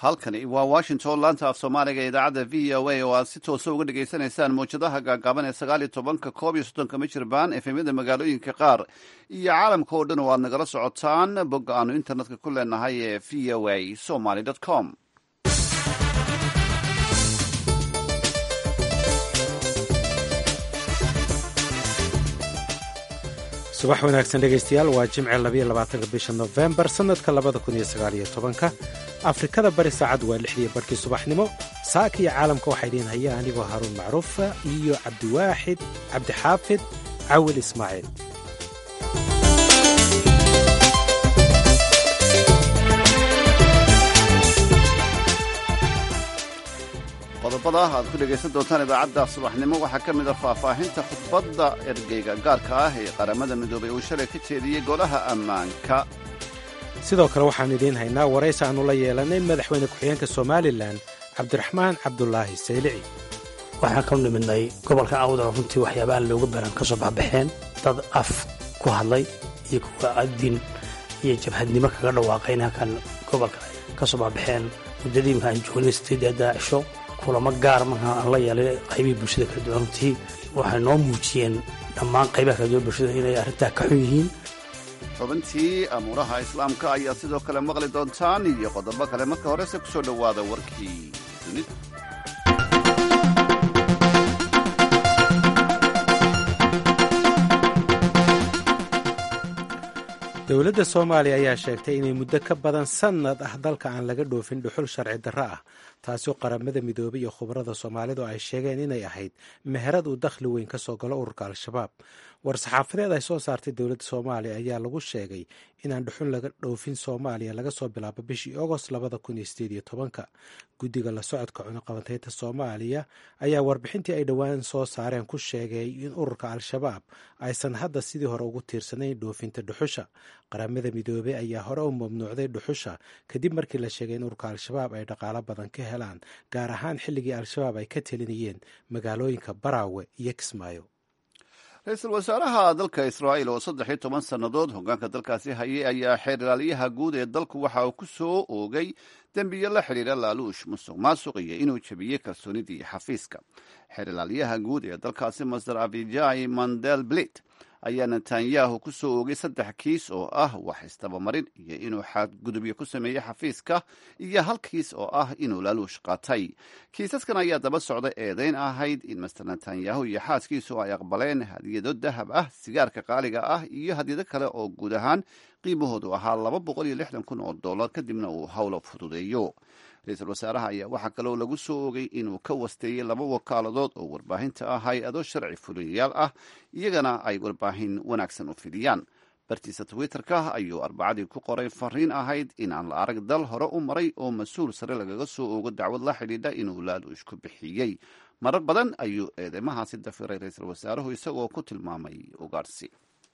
halkani waa washington laanta af soomaaliga ee idaacadda v o a oo aad si toosa uga dhagaysanaysaan mawjadaha gaagaaban ee sagaal iyo tobanka koob iyo soddonka mijirbaan efemyada magaalooyinka qaar iyo caalamka oo dhan oo aad nagala socotaan bogga aanu internetka ku leenahay ee v o a somaly com subax wanaagsan dhegaystayaal waa jimce labayo labaatanka bisha nofembar sannadka labada kun iyo sagaaliyo tobanka afrikada bari saacad waa lixdiyo barhkii subaxnimo saaka iyo caalamka waxaa idiin haya anigoo haruun macruufa iyo cabdiwaaxid cabdixaafid cawil ismaaciil qodobada aad ku dhegaysan doontaan idaacadda subaxnimo waxaa ka mid a faahfaahinta khudbadda ergeyga gaarka ah ee qaramada midoobay uu shalay ka jeediyey golaha ammaanka sidoo kale waxaanu idiin haynaa waraysi aannu la yeelanay madaxweyne ku-xigeenka somalilan cabdiraxmaan cabdulaahi saylici waxaan ka nimidnay gobolka awdal runtii waxyaabahan looga baran ka soo baxbaxeen dad af ku hadlay iyo kuwa adin iyo jabhadnimo kaga dhawaaqayn halkan gobolka ka soo baxbaxeen muddadii markaan joognay sideedeeda cisho kulamo gaar markaa aan la yeelay qaybihii bulshada kala duwan runtii waxay noo muujiyeen dhammaan qaybaha kala duwan bulshada inay arrintaa ka xun yihiin xubintii amuuraha islaamka ayaa sidoo kale maqli doontaan iyo qodobo kale marka horese ku soo dhowaada warkii dunida dowladda soomaaliya ayaa sheegtay inay muddo ka badan sannad ah dalka aan laga dhoofin dhuxul sharci darro ah taasoo qaramada midoobay iyo khubarada soomaalidu ay sheegeen inay ahayd meherad uu dakhli weyn ka soo galo ururka al-shabaab war-saxaafadeed ay soo saartay dowladda soomaaliya ayaa lagu sheegay inaan dhuxul laga dhoofin soomaaliya laga soo bilaabo bishii agost labada kun iyo sideed iyo tobanka guddiga la socodka cunuqabateynta soomaaliya ayaa warbixintii ay dhowaan soo saareen ku sheegay in ururka al-shabaab aysan hadda sidii hore ugu tiirsanayn dhoofinta dhuxusha qaramada midoobey ayaa hore u mamnuucday dhuxusha kadib markii la sheegay in ururka al-shabaab ay dhaqaalo badan ka helaan gaar ahaan xilligii al-shabaab ay ka telinayeen magaalooyinka baraawe iyo kismaayo ra-iisul wasaaraha dalka israa'iil oo saddex iyo toban sannadood hoggaanka dalkaasi hayay ayaa xeer ilaaliyaha guud ee dalku waxa uu ku soo oogay dembiyo la xidhiira laaluush musuq maasuq iyo inuu jebiyey kalsoonidii xafiiska xeer ilaaliyaha guud ee dalkaasi master abijai mandel blit ayaa netanyahu ku soo oogay saddex kiis oo ah wax istabamarin iyo inuu xadgudubyo ku sameeyey xafiiska iyo hal kiis oo ah inuu laaluush qaatay kiisaskan ayaa daba socda eedayn ahayd in master netanyahu iyo xaaskiisu ay aqbaleen hadiyado dahab ah sigaarka qaaliga ah iyo hadiyado kale oo guud ahaan qiimahoodu ahaa laba boqol iyo lixdan kun oo dollar kadibna uu howlo fududeeyo ra-iisul wasaaraha ayaa waxaa kaloo lagu soo ogay inuu ka wasteeyey laba wakaaladood oo warbaahinta ah hay-ado sharci fuliyayaal ah iyagana ay warbaahin wanaagsan u fidiyaan bartiisa twitter-ka ayuu arbacadii ku qoray fariin ahayd inaan la arag dal hore u maray oo mas-uul sare lagaga soo oogo dacwad la xidhiidha inuu laaluush ku bixiyey marar badan ayuu eedeymahaasi dafiray ra-iisul wasaaruhu isagoo ku tilmaamay ugaadhsi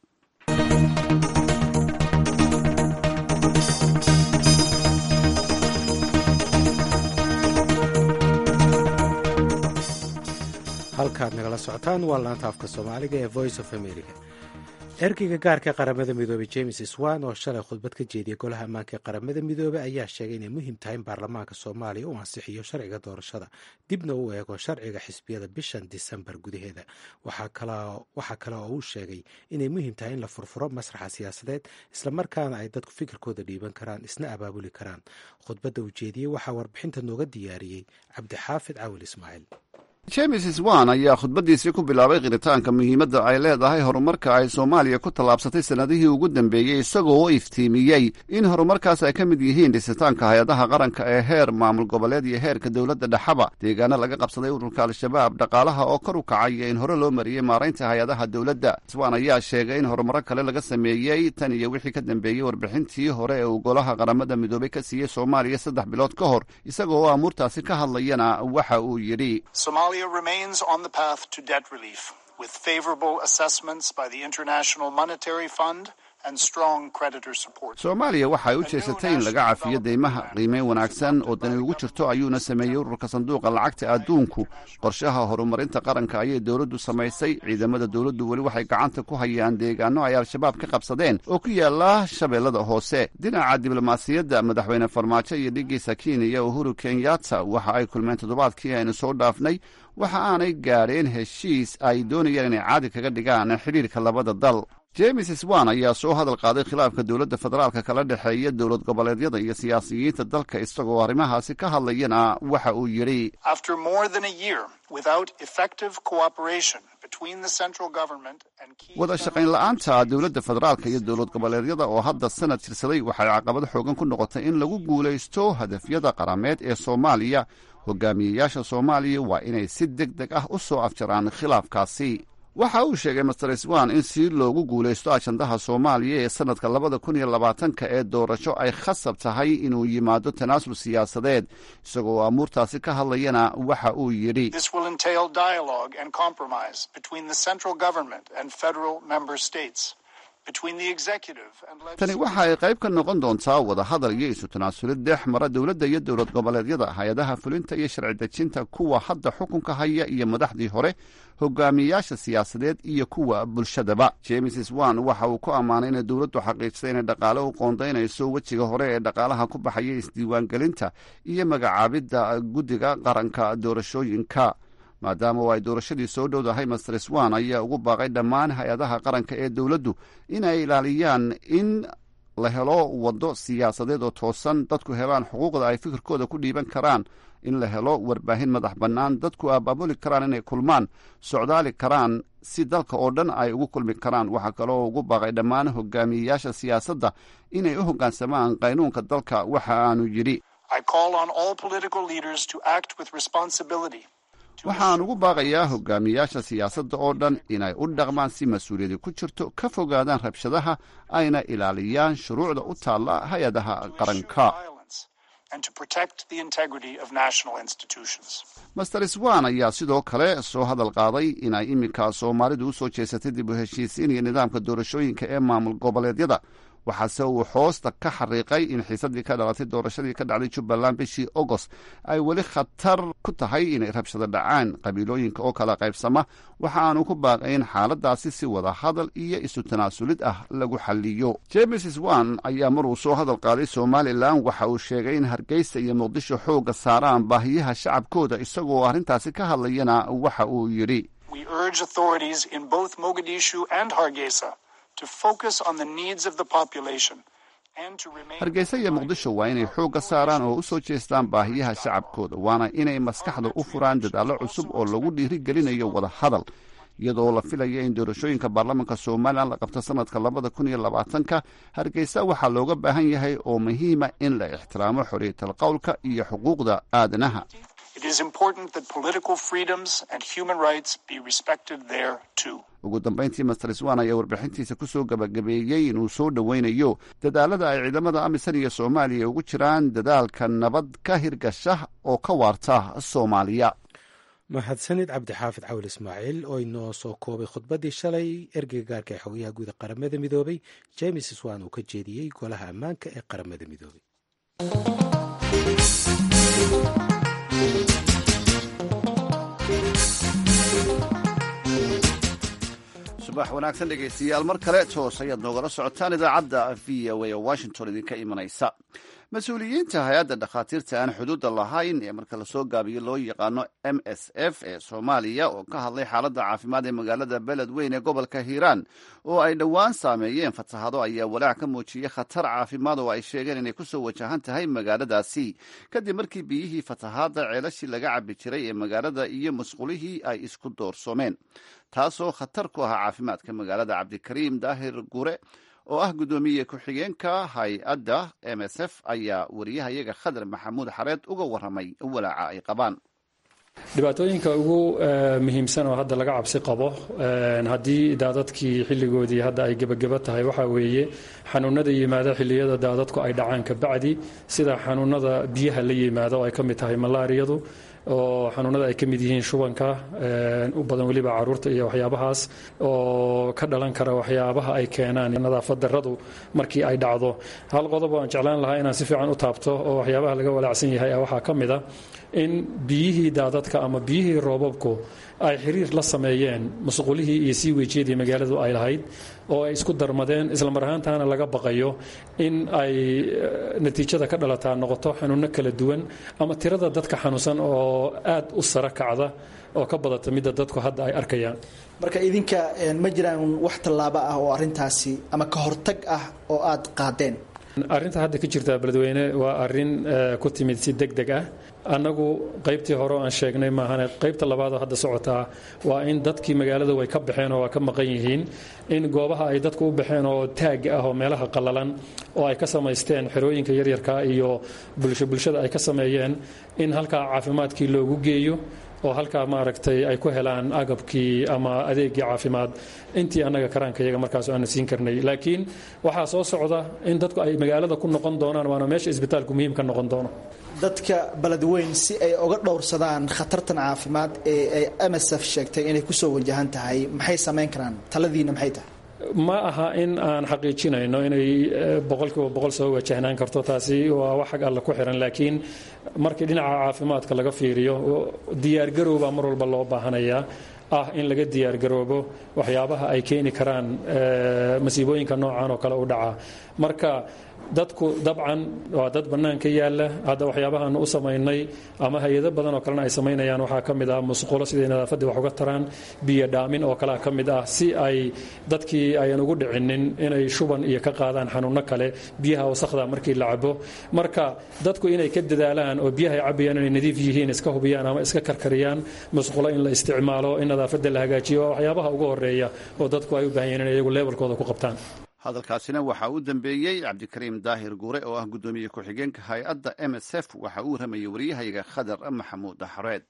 halkaad nagala socotaan waa laanta afka soomaaliga ee voice of america ergeyga gaarka qaramada midoobey james swan oo shalay khudbad ka jeediyay golaha ammaanka ee qaramada midoobey ayaa sheegay inay muhiim tahay in baarlamaanka soomaaliya uu ansixiyo sharciga doorashada dibna u eego sharciga xisbiyada bishan disembar gudaheeda waxaa kale oo uu sheegay inay muhiim tahay in la furfuro masraxa siyaasadeed islamarkaana ay dadku fikirkooda dhiiban karaan isna abaabuli karaan khudbadda uu jeediyey waxaa warbixinta nooga diyaariyey cabdixaafid cawil ismaaciil james swan ayaa khudbaddiisii ku bilaabay qiritaanka muhiimadda ay leedahay horumarka ay soomaaliya ku tallaabsatay sannadihii ugu dambeeyey isagoo u iftiimiyey in horumarkaas ay ka mid yihiin dhisitaanka hay-adaha qaranka ee heer maamul goboleed iyo heerka dowladda dhexaba deegaano laga qabsaday ururka al-shabaab dhaqaalaha oo kor u kacay iyo in hore loo mariyey maaraynta hay-adaha dowladda swan ayaa sheegay in horumaro kale laga sameeyey tan iyo wixii ka dambeeyey warbixintii hore ee uu golaha qaramada midoobay ka siiyey soomaaliya saddex bilood ka hor isagoo oo amuurtaasi ka hadlayana waxa uu yidhi remains on the path to debt relief with favorable assessments by the International Monetary Fund, and strong creditor support. soomaaliya waxay u jeesatay in laga cafiyo deymaha qiimeyn wanaagsan oo dani ugu jirto ayuuna sameeyey ururka sanduuqa lacagta adduunku qorshaha horumarinta qaranka ayay dowladdu samaysay ciidamada dowladdu weli waxay gacanta ku hayaan deegaano ay al-shabaab ka qabsadeen oo ku yaala shabeellada hoose dhinaca diblomaasiyadda madaxweyne farmaajo iyo dhigiisa kenya uhuru kenyatta waxa ay kulmeen toddobaadkii aynu soo dhaafnay waxa aanay gaadheen heshiis ay doonayaan inay caadi kaga dhigaan xidhiirka labada dal james swan ayaa soo hadal qaaday khilaafka dowladda federaalka kala dhexeeya dowlad goboleedyada iyo siyaasiyiinta dalka isagoo arrimahaasi ka hadlayana waxa uu yidhi After more than a year without effective cooperation between the central government and key wada shaqayn la'aanta dowladda federaalka iyo dowlad goboleedyada oo hadda sanad jirsaday waxay caqabad xoogan ku noqotay in lagu guulaysto hadafyada qarameed ee soomaaliya hogaamiyeyaasha soomaaliya waa inay si deg deg ah u soo afjaraan khilaafkaasi waxa uu sheegay master swan in si loogu guulaysto ajandaha soomaaliya ee sannadka labada kun iyo labaatanka ee doorasho ay khasab tahay inuu yimaado tanaasul siyaasadeed isagoo amuurtaasi ka hadlayana waxa uu yidhi This will entail dialogue and compromise between the central government and federal member states, between the executive and tani legislative. waxa ay qayb ka noqon doontaa wadahadal iyo isu tanaasulid dhex mara dowladda iyo dowlad goboleedyada hay-adaha fulinta iyo sharci dejinta kuwa hadda xukunka haya iyo madaxdii hore hogaamiyeyaasha siyaasadeed iyo kuwa bulshadaba james swan waxa uu ku ammaanay inay dowladdu xaqiijisay inay dhaqaale u qoondaynayso wejiga hore ee dhaqaalaha ku baxaya isdiiwaangelinta iyo magacaabidda guddiga qaranka doorashooyinka maadaama oo ay doorashadii soo dhowdahay master swan ayaa ugu baaqay dhammaan hay-adaha qaranka ee dowladdu inay ilaaliyaan in la helo waddo siyaasadeed oo toosan dadku helaan xuquuqda ay fikirkooda ku dhiiban karaan in la helo warbaahin madax bannaan dadku abaabuli karaan inay kulmaan socdaali karaan si dalka oo dhan ay ugu kulmi karaan waxaa kaloo ugu baaqay dhammaan hogaamiyeyaasha siyaasadda inay u hoggaansamaan qaynuunka dalka waxa aanu yidhi I call on all political leaders to act with responsibility. to waxaan ugu baaqayaa hogaamiyaasha siyaasadda oo dhan inay u dhaqmaan si mas-uuliyadi ku jirto ka fogaadaan rabshadaha ayna ilaaliyaan shuruucda u taalla hay-adaha qaranka violence and to protect the integrity of national institutions. master swan ayaa sidoo kale soo hadal qaaday inay iminka soomaalidu u soo jeesatay dib u heshiisiin iyo nidaamka doorashooyinka ee maamul goboleedyada waxaase uu hoosta ka xariiqay in xiisadii ka dhalatay doorashadii ka dhacday jubbaland bishii agost ay weli khatar ku tahay inay rabshado dhacaan qabiilooyinka oo kala qaybsama waxa aanu ku baaqayn xaaladaasi si wada hadal iyo isu tanaasulid ah lagu xaliyo james swan ayaa maruu soo hadal qaaday somalilan waxa uu sheegay in hargeysa iyo muqdisho xoogga saaraan baahiyaha shacabkooda isagoo arrintaasi ka hadlayana waxa uu yidhi We urge authorities in both Mogadishu and Hargeisa to focus on the needs of the population and to remain hargeysa iyo muqdisho waa inay xoogga saaraan oo u soo jeestaan baahiyaha shacabkooda waana inay maskaxda u furaan dadaallo cusub oo lagu dhiirigelinayo wada hadal iyadoo la filaya in doorashooyinka baarlamaanka somalilan la qabto sanadka labada kun iyo labaatanka hargeysa waxaa looga baahan yahay oo muhiima in la ixtiraamo xorriyatal qowlka iyo xuquuqda aadanaha It is important that political freedoms and human rights be respected there too. ugu dambayntii master swan ayaa warbixintiisa ku soo gabagabeeyey inuu soo dhoweynayo dadaalada ay ciidamada amisan iyo soomaaliya ugu jiraan dadaalka nabad ka hirgasha oo ka waarta soomaaliya mahadsanid cabdixaafid cawil ismaaciil oo inoo soo koobay khudbaddii shalay ergeyga gaarka ee xogayaha guuda qaramada midoobay james swan uu ka jeediyey golaha ammaanka ee qaramada midoobay subax wanaagsan dhegaystayaal mar kale toos ayaad noogala socotaan idaacadda v o a oo washington idinka imanaysa mas-uuliyiinta hay-adda dhakhaatiirta aan xuduudda lahayn ee marka lasoo gaabiyo loo yaqaano m s f ee soomaaliya oo ka hadlay xaaladda caafimaad ee magaalada beledweyn ee gobolka hiiraan oo ay dhowaan saameeyeen fatahado ayaa walaac ka muujiyey khatar caafimaad oo ay sheegeen inay kusoo wajahan tahay magaaladaasi kadib markii biyihii fatahaadda ceelashii laga cabi jiray ee magaalada iyo musqulihii ay isku doorsoomeen taasoo khatar ku ahaa caafimaadka magaalada cabdikariim daahir gure oo ah guddoomiye ku-xigeenka hay-adda m s f ayaa wariyahayaga khadar maxamuud xareed uga waramay walaaca ay qabaan dhibaatooyinka ugu muhiimsan oo hadda laga cabsi qabo haddii daadadkii xilligoodii hadda ay gebageba tahay waxaa weeye xanuunada yimaada xilliyada daadadku ay dhacaan kabacdi sida xanuunada biyaha la yimaada oo ay ka mid tahay malaariyadu oo xanuunada ay ka mid yihiin shubanka u badan weliba caruurta iyo waxyaabahaas oo ka dhalan kara waxyaabaha ay keenaan nadaafad daradu markii ay dhacdo hal qodob oo aan jeclaan lahaa inaan si fiican u taabto oo waxyaabaha laga walaacsan yahay waxaa ka mid a in biyihii daadadka ama biyihii roobabku ay xiriir la sameeyeen musqulihii iyo sii wejiyadii magaaladu ay lahayd oo ay isku darmadeen islamar ahaantaana laga baqayo in ay natiijada ka dhalataa noqoto xanuuno kala duwan ama tirada dadka xanuunsan oo aad u sara kacda oo ka badata midda dadku hadda ay arkayaan marka idinka ma jiraan wax tallaabo ah oo arintaasi ama ka hortag ah oo aad qaadeen arrinta hadda ka jirta beledweyne waa arrin ku timid si deg deg ah annagu qaybtii hore oo aan sheegnay maahane qaybta labaadoo hadda socotaa waa in dadkii magaalada way ka baxeen oo waa ka maqan yihiin in goobaha ay dadku u baxeen oo taag ah oo meelaha qallalan oo ay ka samaysteen xerooyinka yaryarka iyo bulsho bulshada ay ka sameeyeen in halkaa caafimaadkii loogu geeyo oo halkaa maaragtay ay ku helaan agabkii ama adeegii caafimaad intii annaga karaanka iyaga markaas aana siin karnay laakiin waxaa soo socda in dadku ay magaalada ku noqon doonaan waana meesha isbitaalku muhiim ka noqon doono dadka beledweyn si ay uga dhowrsadaan khatartan caafimaad ee ay msf sheegtay inay kusoo wajahan tahay maxay samayn karaan taladiina maxay tahay ma aha in aan xaqiijinayno inay boqolkiiba boqol soo wajahnaan karto taasi waa wax xag alla ku xiran laakiin markii dhinaca caafimaadka laga fiiriyo diyaargarowbaa mar walba loo baahanayaa ah in laga diyaargaroobo waxyaabaha ay keeni karaan masiibooyinka noocan oo kale u dhaca marka dadku dabcan waa dad bannaanka yaalla hadda waxyaabahaanu u samaynay ama hay-ado badan oo kalena ay samaynayaan waxaa ka mid ah musqulo siday nadaafaddii wax uga taraan biyo dhaamin oo kalea ka mid ah si ay dadkii ayan ugu dhicinin inay shuban iyo ka qaadaan xanuunno kale biyaha wasakhda markii la cabo marka dadku inay ka dadaalaan oo biyaha ay cabayaan inay nadiif yihiin iska hubiyaan ama iska karkariyaan musqulo in la isticmaalo in nadaafadda la hagaajiyo waa waxyaabaha ugu horeeya oo dadku ay u baahan yihin inay iyagu leebelkooda ku qabtaan hadalkaasina waxaa u dambeeyey cabdikariim daahir guure oo ah guddoomiye ku-xigeenka hay-adda m s f waxa uu waramayey waryahayaga khadar maxamuud axreed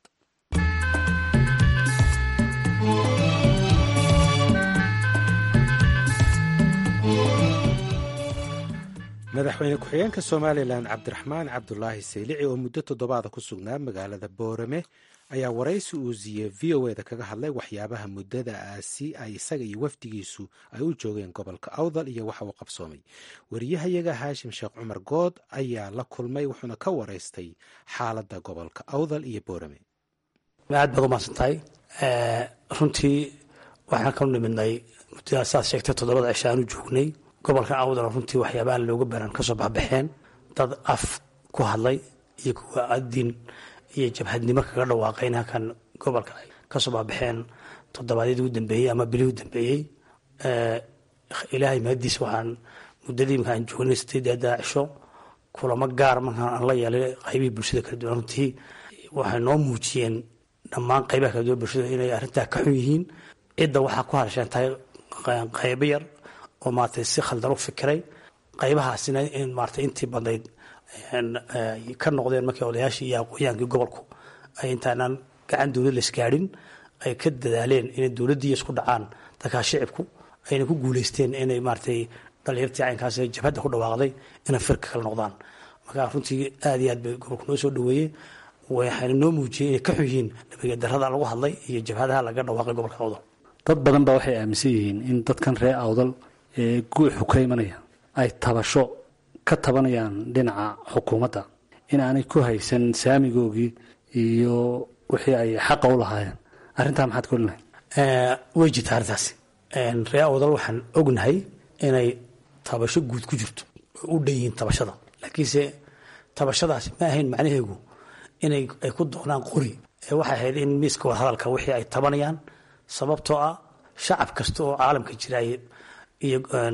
madaxweyne ku-xigeenka somalilan cabdiraxmaan cabdulaahi saylici oo muddo toddobaada ku sugnaa magaalada boorame ayaa waraysi uu siiyey v o eda kaga hadlay waxyaabaha muddadaasi ay isaga iyo wafdigiisu ay u joogeen gobolka awdal iyo waxa uu qabsoomay wariyahayaga haashim sheekh cumar good ayaa la kulmay wuxuuna ka waraystay xaaladda gobolka awdal iyo boorame aad baad umahadsan tahay runtii waxaan ka nimidnay muddadaas saad sheegtay toddobada cisho aan u joognay gobolka awdal runtii waxyaabaha looga baran kasoo baxbaxeen dad af ku hadlay iyo kuwa adin iyo jabhadnimo kaga dhawaaqayn halkan gobolka ay kasoo baabaxeen toddobaadyadii u dambeeyey ama bilihii u dambeeyey ilaahay mahadiis waxaan muddadii markaan joognay sideedaa cisho kulamo gaar markaan aan la yeelay qaybihii bulshada kala duwan runtii waxay noo muujiyeen dhammaan qaybaha kala duwan bulshada inay arrintaa ka xun yihiin cidda waxaa ku hadasheen tahay qaybo yar oo maaragtay si khaldan u fikiray qaybahaasina in maaragtay intii badnayd ka noqdeen markii odayaashii iyo aqoonyaankii gobolku ay intaanaan gacan dowlad la isgaadhin ay ka dadaaleen inay dowladdiiya isku dhacaan dadkaa shicibku ayna ku guulaysteen inay maaratay dhalinyartii caynkaas jabhadda ku dhawaaqday inay firka kala noqdaan marka runtii aad iyo aad bay gobolku noo soo dhaweeyey waxayna noo muujiyey inay ka xun yihiin nabaddarrada lagu hadlay iyo jabhadaha laga dhawaaqay gobolka awdal dad badan baa waxay aaminsan yihiin in dadkan reer awdal ee guuxu ka imanaya ay tabasho ka tabanayaan dhinaca xukuumadda in aanay ku haysan saamigoogii iyo wixii ay xaqa u lahaayeen arrintaa maxaad ka olinahay way jirta arrintaasi ree awdal waxaan ognahay inay tabasho guud ku jirto oo u dhan yihiin tabashada laakiinse tabashadaasi ma ahayn macnaheegu inay ay ku doonaan qori ee waxay ahayd in miiska wadahadalka wixii ay tabanayaan sababtoo ah shacab kasta oo caalamka jira iyo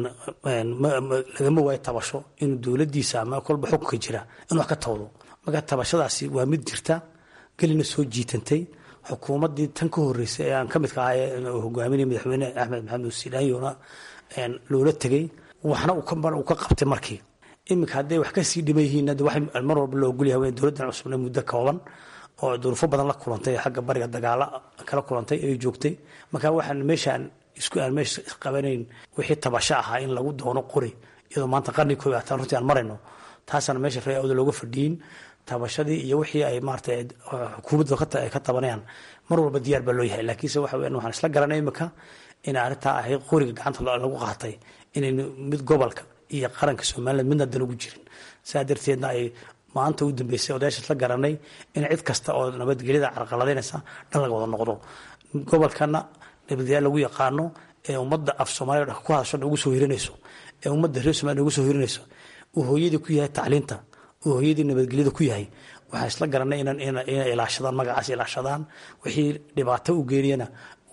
lagama waayo tabasho inuu dowladiisa ama kolba xukunka jira in wax ka tawdo marka tabashadaasi waa mid jirta gelina soo jiitantay xukuumaddii tan ka horeysay ee aan ka midka ahay hogaaminaya madaxweyne axmed maxamed usilaanyona loola tegay waxna uu ka qabtay markii iminka hadday wax kasii dhiman yihiin wa mar walba loo ogolyahay dowladdan cusubna muddo kooban oo duruufo badan la kulantay xagga bariga dagaala kala kulantay ay joogtay marka waxaan meeshaan isku aan meesha isqabanayn wixii tabasho ahaa in lagu doono qori iyadoo maanta qarni koob ataan runtii aan marayno taasaan meesha ree awda looga fadhiyin tabashadii iyo wixii ay maarata xukuumadda ay ka tabanayaan mar walba diyaar baa loo yahay laakiinse waxa weyan waxaan isla garanay imika in arrintaa ahayd qoriga gacanta lagu qaatay inaynu mid gobolka iyo qaranka somaliland midna dan ugu jirin saa darteedna ay maanta u dambeysay odayaasha isla garanay in cid kasta oo nabadgelyada carqaladaynaysa dhan laga wada noqdo gobolkana nabadgelya lagu yaqaano ee ummadda af soomaaliya ku hadasho ugu soo hirinayso ee ummadda reer somaliya ugu soo hirinayso uu hooyadii ku yahay tacliinta uu hooyadii nabadgelyada ku yahay waxaan isla garanay inay ilaashadaan magacaas ilaashadaan wixii dhibaato u geeniyana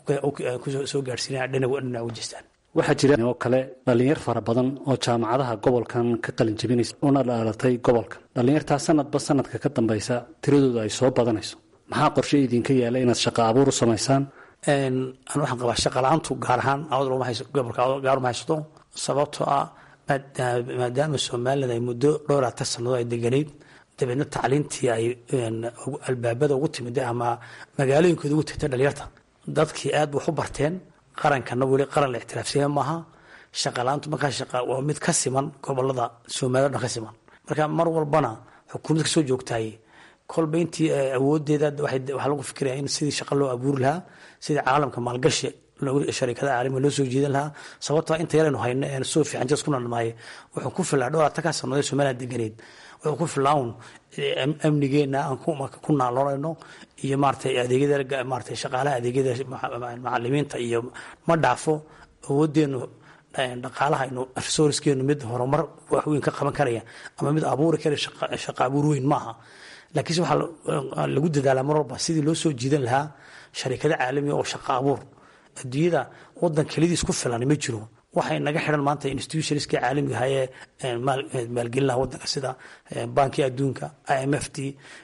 soo gaarsiinaya dhinac u jeestaan waxaa jira oo kale dhallinyar fara badan oo jaamacadaha gobolkan ka qalin jebinaysa una dhaalatay gobolka dhallinyartaa sanadba sanadka ka dambaysa tiradooda ay soo badanayso maxaa qorshe idinka yaala inaad shaqo abuur u samaysaan an waxaan qabaa shaqala-aantu gaar ahaan gobolka gaar uma haysato sababtoo ah maadaama somaliland ay muddo dhowraatan sannadood ay deganayd dabeedna tacliintii ay albaabada ugu timid ama magaalooyinkooda ugu tagtay dhalinyarta dadkii aad wax u barteen qarankana weli qaran la ictiraafsiya maaha shaqala-aantu markaa waa mid ka siman gobolada soomaliya o dhan ka siman marka mar walbana xukuumad kasoo joogtaay kolba intii awoodeeda waxaa lagu fikiraya in sidii shaqa loo abuuri lahaa sidii caalamka maalgashi sharikada caalamiga loo soo jiidan lahaa sababtoo inta yaraynu hayno een soo fiican jas ku nalmaaye wuxuu ku filaa dhowr atankaa sannadood somaliland deganeed wuxuu ku filaa un amnigeena aan ku naaloonayno iyo maaratay adeegyada maaratay shaqaalaha adeegyada macalimiinta iyo ma dhaafo awoodeenu dhaqaalahaynu resourcekeenu mid horumar wax weyn ka qaban karaya ama mid abuuri kara shaqa abuur weyn maaha laakiinse waxaa lagu dadaalaa mar walba sidii loo soo jiidan lahaa sharikado caalamiga oo shaqa abuur adduunyada wadan kelidiis ku filan ma jiro waxay naga xidhan maanta institutionska caalamiga hayee maalgelin laha wadanka sida banki adduunka i m f t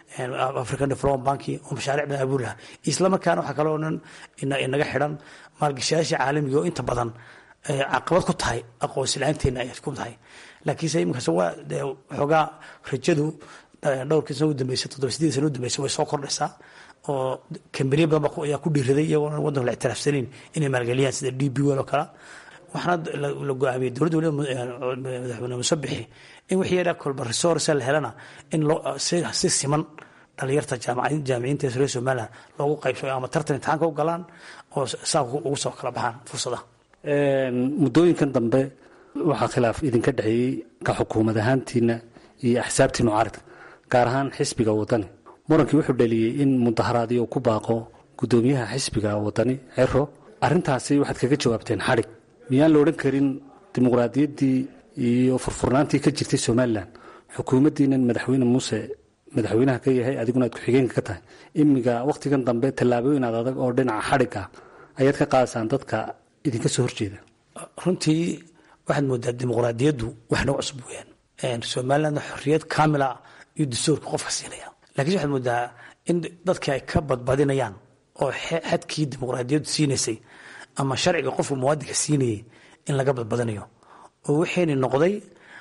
african development banki oo mashaaric badan abuuri lahaa isla markaana waxaa kaloo dhan naga xidhan maalgashayaasha caalamiga oo inta badan caqabad ku tahay aqoonsi la-aanteena ay ku tahay laakiinse iminkaas waa xoogaa rajadu dhowrkii sana u dambeysay toddoba sideed sana u dambeysay way soo kordhaysaa oo kambaniya badan ayaa ku dhiiraday iyagoona wadanka la ictiraafsanayn inay maalgeliyaan sida d b wel oo kale waxaana la go-aamiyey dowladda waliba madaxweyne musabixi in wixii yadha kolba resource la helana in si siman dhalinyarta jaamiciinta reer somaliland loogu qaybsayo ama tartan imtixaanka u galaan oo saa ugu soo kala baxaan fursadaha muddooyinkan dambe waxaa khilaaf idinka dhexeeyey ka xukuumad ahaantiina iyo axsaabtii mucaaridka gaar ahaan xisbiga wadani murankii wuxuu dhaliyey in mudaharaadii uu ku baaqo guddoomiyaha xisbiga wadani cero arrintaasi waxaad kaga jawaabteen xadhig miyaan la odhan karin dimuqraadiyaddii iyo furfurnaantii ka jirtay somalilan xukuumaddiinan madaxweyne muuse madaxweynaha ka yahay adiguna aad ku-xigeenka ka tahay imiga wakhtigan dambe tallaabooyin aad adag oo dhinaca xadhig ah ayaad ka qaadasaan dadka idinka soo horjeeda runtii waxaad moodaa dimuqraadiyaddu wax nagu cusub weyaan somalilandna xorriyad kaamila iyo dastuurka qofka siinaya lakiinse waxaad moodaa in dadkii ay ka badbadinayaan oo xadkii dimuqraadiyaddu siinaysay ama sharciga qofka muwaadinka siinayay in laga badbadinayo oo waxayna noqday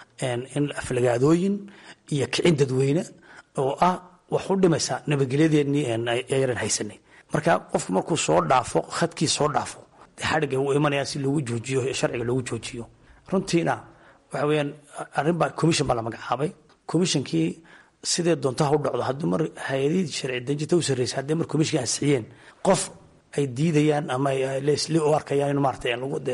in aflagaadooyin iyo kicin dadweyne oo ah wax u dhimaysa nabadgelyadeennii yaran haysanay marka qofku markuu soo dhaafo khadkii soo dhaafo dee xadhigga uu imanaya si loogu joojiyo sharciga loogu joojiyo runtiina waxa weyaan arrinbaa commission baa la magacaabay commissionkii sidee doontaha u dhacdo haddii mar hay-adihii sharci dejinta u sarreysay haddii mar commissionka ansixiyeen qof ay diidayaan ama lesli u arkayaan in maarata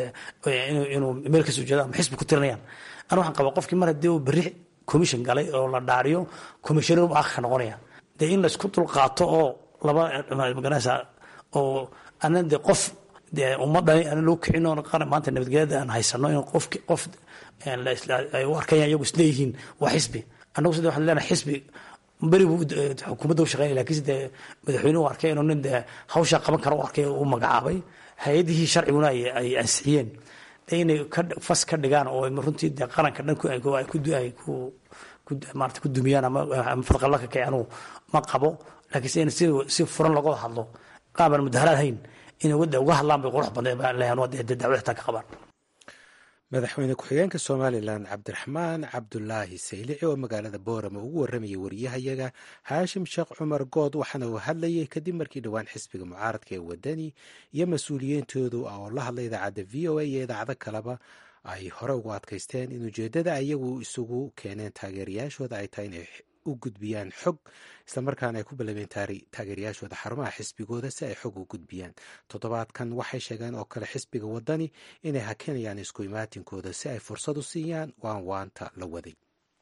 inuu meel kasoo jeedo ama xisbi ku tirinayaan ana waxaan qabaa qofkii mar haddii uu berri commission galay oo la dhaariyo commissioner u akhka noqonaya dee in laysku dulqaato oo laba maganaysa oo anan dee qof dee ummadani aan loo kicin oo qaran maanta nabadgelyada aan haysano in qof qof ay u arkayaan iyagu isleeyihiin waa xisbi annagu sida waxaan leenahay xisbi beri buu xukuumadda u shaqeynaya lakiinse dee madaxweyne u arkay inuu nin dee hawshaa qaban kara u arkay u magacaabay hay-adihii sharciguna ay ansixiyeen dee inay fas ka dhigaan oo runtii dee qaranka dhan ay ku maarata ku dumiyaan ama fadqalla ka kacay anugu ma qabo laakiinse in si si furan looga hadlo qaabaan mudaharaad hayn inay uga hadlaan bay qurux badnay baan leeyahay waa dee dacwad xitaa ka qabaan madaxweyne ku-xigeenka somalilan cabdiraxmaan cabdulaahi saylici oo magaalada boorama ugu waramayay wariyahayaga haashim sheekh cumar good waxaana uu hadlayay kadib markii dhowaan xisbiga mucaaradka ee wadani iyo mas-uuliyiintoodu oo la hadlay idaacadda v o a iyo idaacado kaleba ay hore ugu adkaysteen in ujeeddada ayagu isugu keeneen taageerayaashooda ay tahay inay u gudbiyaan xog islamarkaana ay ku ballameen taageerayaashooda xarumaha xisbigooda si ay xog u gudbiyaan toddobaadkan waxay sheegeen oo kale xisbiga wadani inay hakinayaan isku imaatinkooda si ay fursad u siiyaan waan waanta la waday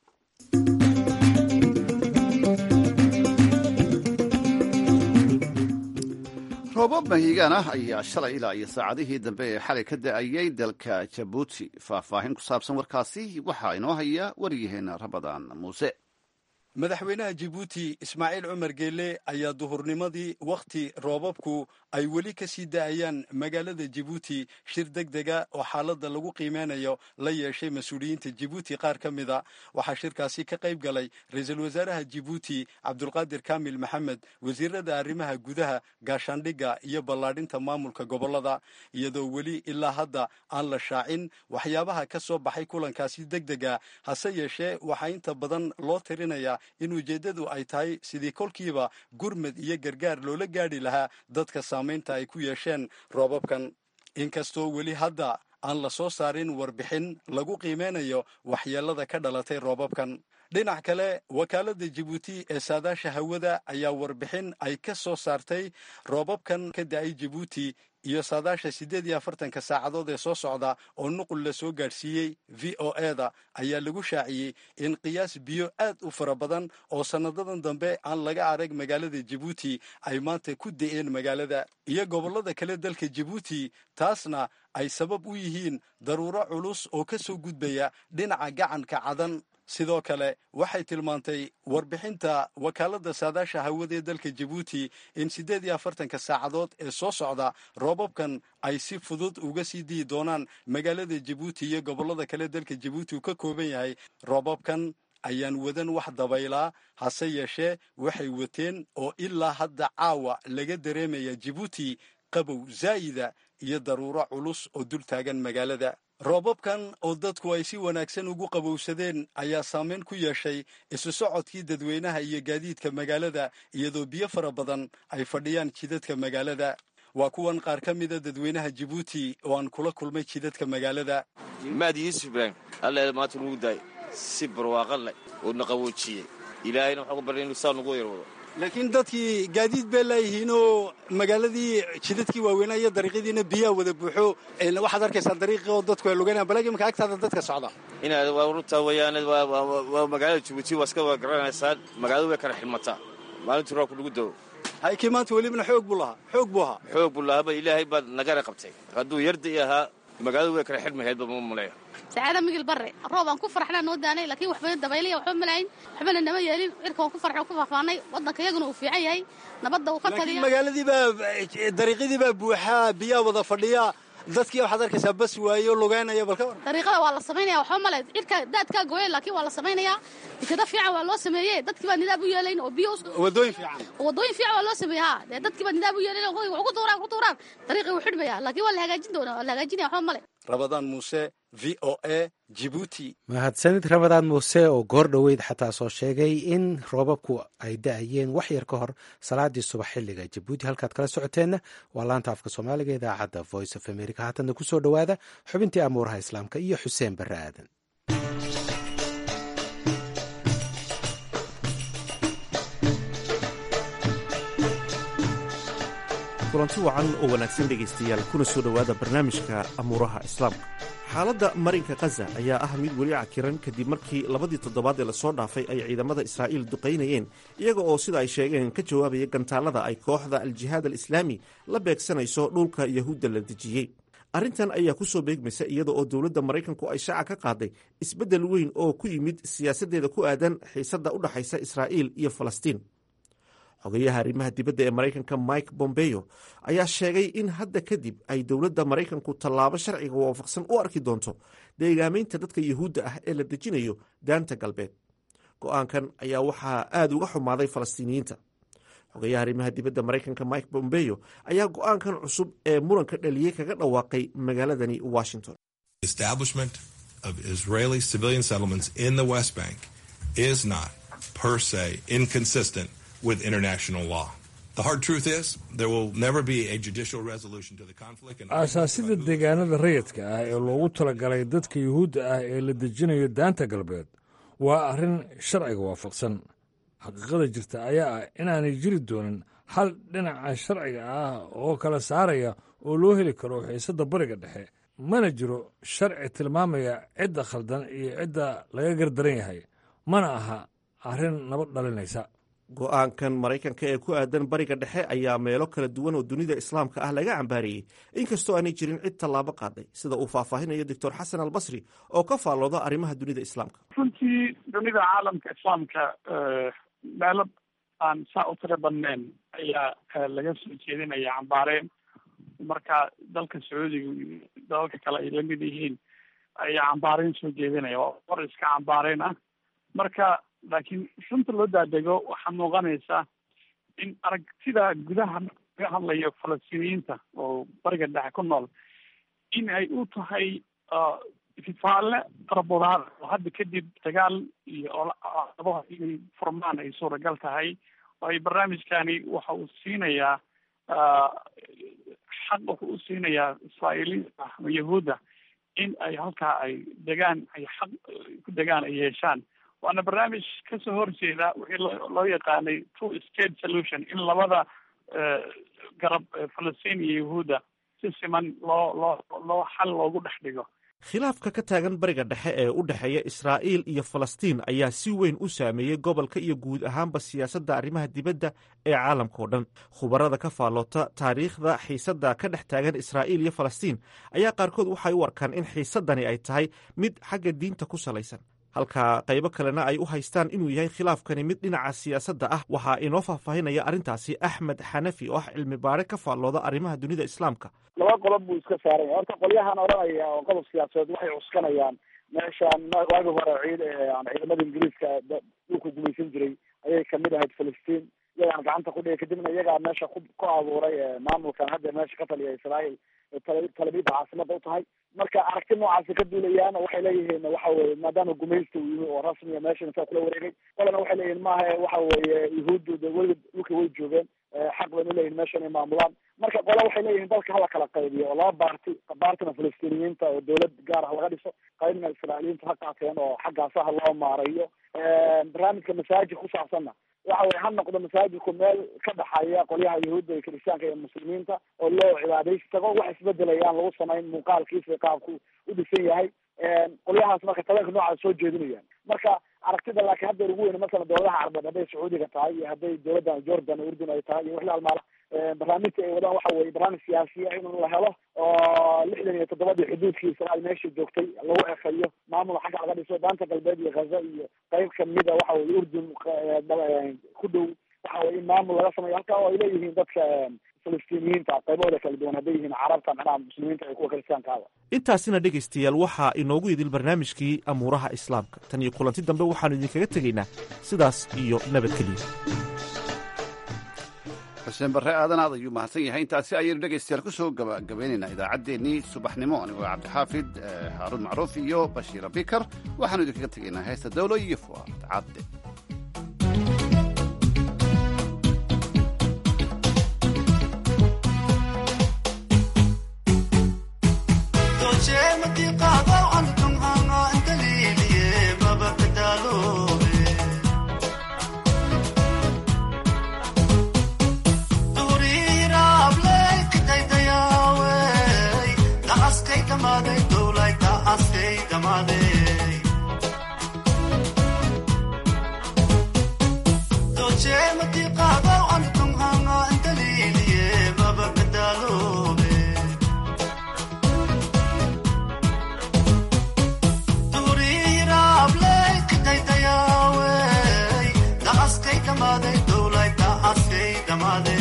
roobab mahiigaan ah ayaa shalay ilaa iyo saacadihii dambe ee xalay ka da-ayay dalka jabuuti faahfaahin ku saabsan warkaasi waxaa inoo haya waryaheena rabadaan muuse madaxweynaha jibuuti ismaaciil cumar geele ayaa duhurnimadii wakhti roobabku ay weli ka sii da'ayaan magaalada jibuuti shir deg dega oo xaaladda lagu qiimeynayo la yeeshay mas-uuliyiinta jibuuti qaar ka mida waxaa shirkaasi ka qayb galay ra-iisul wasaaraha jibuuti cabdulqaadir kaamil maxamed wasiirada arrimaha gudaha gaashaandhigga iyo ballaadhinta maamulka gobollada iyadoo weli ilaa hadda aan la shaacin waxyaabaha ka soo baxay kulankaasi deg dega hase yeeshee waxaa inta badan loo tirinaya in ujeeddadu ay tahay sidii kolkiiba gurmad iyo gargaar loola gaadhi lahaa dadka saamaynta ay ku yeesheen roobabkan inkastoo weli hadda aan la soo saarin warbixin lagu qiimeynayo waxyeellada ka dhalatay roobabkan dhinac kale wakaaladda jibuuti ee saadaasha hawada ayaa warbixin ay ka soo saartay roobabkan ka da-ay jibuuti iyo saadaasha siddeed iyo afartanka saacadood ee soo socda oo nuqul la soo gaadhsiiyey v o eda ayaa lagu shaaciyey in qiyaas biyo aad u fara badan oo sanadadan dambe aan laga arag magaalada jibuuti ay maanta ku da-een magaalada iyo gobollada kale dalka jibuuti taasna ay sabab u yihiin daruuro culus oo ka soo gudbaya dhinaca gacanka cadan sidoo kale waxay tilmaantay warbixinta wakaaladda saadaasha hawada ee dalka jibuuti in siddeed iyo afartanka saacadood ee soo socda roobabkan ay si fudud uga sii diyi doonaan magaalada jibuuti iyo gobollada kale dalka jibuuti uu ka kooban yahay roobabkan ayaan wadan wax dabaylaa hase yeeshee waxay wateen oo ilaa hadda caawa laga dareemaya jibuuti qabow zaa'ida iyo daruuro culus oo dul taagan magaalada roobabkan oo dadku ay si wanaagsan ugu qabowsadeen ayaa saameyn ku yeeshay isu socodkii dadweynaha iyo gaadiidka magaalada iyadoo biyo fara badan ay fadhiyaan jidadka magaalada waa kuwan qaar ka mida dadweynaha jibuuti oo aan kula kulmay jidadka magaalada maadi yuusuf ibraahim alla maanta nugu daay si barwaaqan leh oo na qawoojiyey ilaahayna waxaan ku barya inu saa nugu yarwado laakiin dadkii gaadiid bay leeyihiinoo magaaladii jidadkii waaweynaa iyo dariiqyadiina biyaha wada buuxo waxaad arkaysaa dariiqii oo dadku ay lugeynayaan balagi imaka agtaada dadka socda inaad waa runtaa weeyaan waa magaalada jibuuti waa iska wada garanaysaan magaaladu way kala xilmataa maalintii roobku lagu dao haykii maanta welibana xoog buu lahaa xoog buu ahaa xoog buu lahaaba ilaahay baad nagana qabtay hadduu yardi ahaa magaaladu way kala xidhmahaydba ma maleeyo sacaada migil barre roob aan ku farxnaa noo daanay laakiin waxba dabayliya waxba malayn waxbana nama yeelin cirka waan ku farxo ku faahfaanay waddanka iyaguna uu fiican yahay nabadda uu ka taliya magaaladii baa dariiqyadii baa buuxaa biyaa wada fadhiya dadkii waxaad arkaysaa bas waayo lugeynaya balka war dariiqada waa la samaynaya waxba male cirka daadkaa gooya laakiin waa la samaynayaa dekada fiican waa loo sameeyey dadkii baa nidaam u yeelayn oo biyo wadooyin fiican wadooyin fiican waa loo sameeyey ha dee dadkii baa nidaam u yeelayn oo ku tuuraan ku tuuraan dariiqii wuu xidhmaya laakiin waa la hagaajin doonaa waa la hagaajinaya waxba male rabadaan muuse v o a jibuuti mahadsanid rabadaan muuse oo goor dhoweyd xataa soo sheegay in roobabku ay da-ayeen wax yar ka hor salaadii subax xilliga jabuuti halkaad kala socoteenna waa laanta afka soomaaliga idaacadda voice of america haatanna ku soo dhowaada xubintii amuuraha islaamka iyo xuseen barre aadan kulanti wacan oo wanaagsan dhegaystayaal kuna soo dhowaada barnaamijka amuuraha islaamka xaaladda marinka khaza ayaa ah mid weli cakiran kadib markii labadii toddobaad ee lasoo dhaafay ay ciidamada israa'iil duqaynayeen iyaga oo sida ay sheegeen ka jawaabaya gantaallada ay kooxda al-jihaad al-islaami la beegsanayso dhulka yahuudda la dejiyey arrintan ayaa ku soo beegmaysa iyada oo dowladda maraykanku ay shaaca ka qaaday isbeddel weyn oo ku yimid siyaasaddeeda ku aadan xiisadda u dhexaysa israa'iil iyo falastiin xogeyaha arrimaha dibadda ee maraykanka mike bombeyo ayaa sheegay in hadda kadib ay dowladda maraykanku tallaabo sharciga waafaqsan u arki doonto deegaamaynta dadka yuhuudda ah ee la dejinayo daanta galbeed go-aankan ayaa waxaa aada uga xumaaday falastiiniyiinta xogeyaha arrimaha dibadda maraykanka mike bombeyo ayaa go-aankan cusub ee muranka dhaliyey kaga dhawaaqay magaaladani washington establishment of israeli civilian settlements in the west bank is not per se inconsistent with international law. The hard truth is there will never be a judicial resolution to the conflict. aasaasida deegaanada rayidka ah ee loogu talagalay dadka yuhuudda ah ee la dejinayo daanta galbeed waa arrin sharciga waafaqsan xaqiiqada jirta ayaa ah inaanay jiri doonin hal dhinaca sharciga ah oo kala saaraya oo loo heli karo xiisadda bariga dhexe mana jiro sharci tilmaamaya cidda khaldan iyo cidda laga gardaran yahay mana aha arrin nabad dhalinaysa go-aankan maraykanka ee ku aadan bariga dhexe ayaa meelo kala duwan oo dunida islaamka ah laga cambaariyey inkastoo aanay jirin cid tallaabo qaaday sida uu faahfaahinayo doctor xasan albasri oo ka faallooda arrimaha dunida islaamka runtii dunida caalamka islaamka meelo aan saa u tiro badnayn ayaa laga soo jeedinaya cambaareen marka dalka sacuudiga iyo dalalka kale ay lamid yihiin ayaa cambaareen soo jeedinaya waa hor iska cambaareen ah marka laakiin runta loo daadego waxaa muuqanaysa in aragtida gudaha laga hadlayo falastiiniyiinta oo bariga dhexe ku nool in ay u tahay itifaalle qarabadaada oo hadda kadib dagaal iyo olaabo inay furmaan ay suuragal tahay waayo barnaamijkani waxa uu siinayaa xaq wuxuu u siinayaa israa'iiliinta ama yahuudda in ay halkaa ay degaan ay xaq ku degaan ay yeeshaan waana barnaamij kasoo horjeeda wixii loo yaqaanay two state solution in labada garab falastiin iyo yahuudda si siman loo loo loo xal loogu dhex dhigo khilaafka ka taagan bariga dhexe ee u dhexeeya israa'iil iyo falastiin ayaa si weyn u saameeyey gobolka iyo guud ahaanba siyaasadda arrimaha dibadda ee caalamka oo dhan khubarada ka faalloota taariikhda xiisadda ka dhex taagan israa'iil iyo falastiin ayaa qaarkood waxay u arkaan in xiisaddani ay tahay mid xagga diinta ku salaysan halka qaybo kalena ay u haystaan inuu yahay khilaafkani mid dhinaca siyaasadda ah waxaa inoo faahfaahinaya arrintaasi axmed xanafi oo ah cilmi baare ka faallooda arrimaha dunida islaamka laba qodob buu iska saaraya horta qolyahan odhanaya oo qodob siyaasadeed waxay cuskanayaan meeshaan waagi hore ciid ciidamada ingiriiska dhulku gumaysan jiray ayay kamid ahayd falastiin iyagaan gacanta ku dhigay kadibna iyagaa meesha ku ku abuuray maamulkan hadda meesha ka taliya israael talabida caasimada u tahay marka aragti noocaasi ka duulayaan waxay leeyihiin waxa weye maadaama gumaysta uu yimi oo rasmiya meeshan saa kula wareegay qolana waxay leeyihin maaha waxa weye yahuuddu de weliga dhulka way joogeen xaq baynu leeyihin meesha inay maamulaan marka qola waxay leeyihin dalka hala kala qaybiyo oo laba baarti baartina falastiiniyiinta oo dawlad gaar ah laga dhiso qaybna israailiyiinta ha qaateen oo xaggaasa ha loo maareeyo barnaamijka masaajid ku saabsanna waxa weye ha noqdo masaajidku meel ka dhaxaya qolyaha yahuudda iyo kiristaanka iyo muslimiinta oo loo cibaadaysi tago wax isbedelayaan lagu samayn muuqaalkiisa qaabku u dhisan yahay qolyahaas marka taleenka noocaas soo jeedinayaan marka aragtida laakiin hadda ugu weyn masalan dowladaha carbeed hadday sacuudiga tahay iyo hadday dowladdan jordan urdun ay tahay iyo wixii almaala barnaamijka ay wadaan waxa weye barnaamij siyaasiya in la helo oo lixdan iyo toddobadii xuduudkii israael meesha joogtay lagu ekeeyo maamul xagga laga dhiso daanta galbeed iyo ghaza iyo qayb kamida waxa weye urdun ku dhow waxa weye in maamul laga sameeyo halka oo ay leeyihiin dadka falastiiniyiinta qaybahooda kala duwan hadday yihiin carabta macnaha muslimiinta iyo kuwa kiristaankaaba intaasina dhegaystayaal waxaa inoogu idil barnaamijkii amuuraha islaamka tan iyo kulanti dambe waxaannu idinkaga tegaynaa sidaas iyo nabadgeliya xuseen barre aadan aad ayuu mahadsan yahay intaasi ayaynu dhegaystayaal ku soo gabagabaynaynaa idaacaddeenii subaxnimo anigoo cabdixaafid haaruun macruuf iyo bashiira bikar waxaanu idinkaga tegaynaa heesta dawlo iyo fuaad cadde Damade,